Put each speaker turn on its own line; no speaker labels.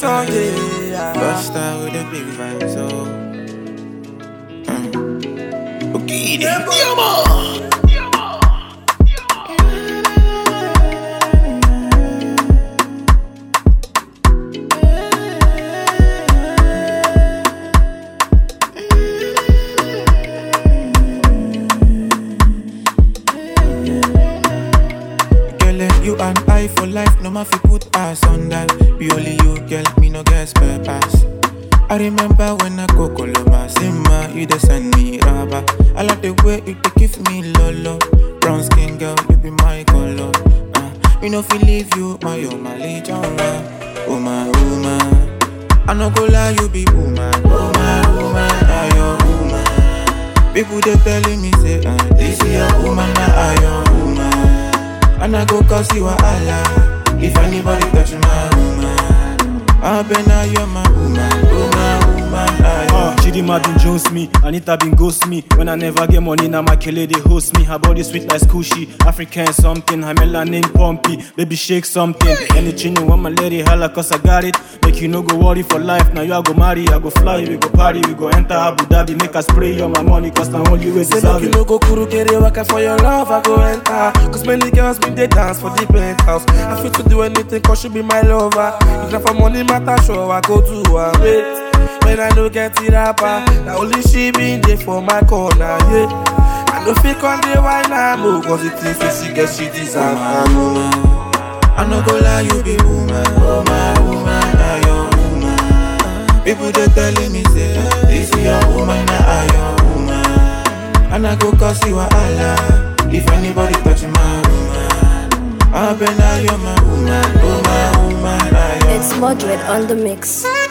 song, yeah.
Bust out with the big vibes, oh. Mm. Okay, then. Yeah, man. Girl, eh, you and I for life, no matter put us on that. Be only you, girl, me no get spare pass. I remember when I go Coloma, Sima, you dey send me rubber. I like the way you dey give me lolo. Brown skin girl, you be my color. Uh, me no feel leave you, my oh my legion, oh my woman. I no go lie, you be woman, oh my woman, I your woman. People they telling me say, uh, this is your woman, I your woman. And I go cause you a Allah If anybody touch my woman I bet now you're my woman Woman, woman, I
Uh, Chidima been jones me, Anita been ghost me. When I never get money, now my kele they host me. Her body sweet like squishy, African something. Her melanin pumpy, baby shake something. Anything you want, my lady holla, cause I got it. Make you no go worry for life. Now you I go marry, I go fly, we go party, we go enter Abu Dhabi. Make us spray on my money, cause now only way
Say
deserve
make you
it.
no go kuru kere waka for your love, I go enter. Cause many girls been they dance for the penthouse. I fit to do anything cause she be my lover. If not for money matter, sure I go do her. Wait, when I no get it rapper, now only she been there for my corner, yeah. I no fit on the wine I'm move, cause it is that she get she deserve.
my woman I no go lie, you be woman Oh my woman, I your woman People they telling me say This is your woman, I your woman And I go cause you a Allah If anybody touch my woman I bet now you're my woman Oh my woman, I your
It's Moderate on the mix.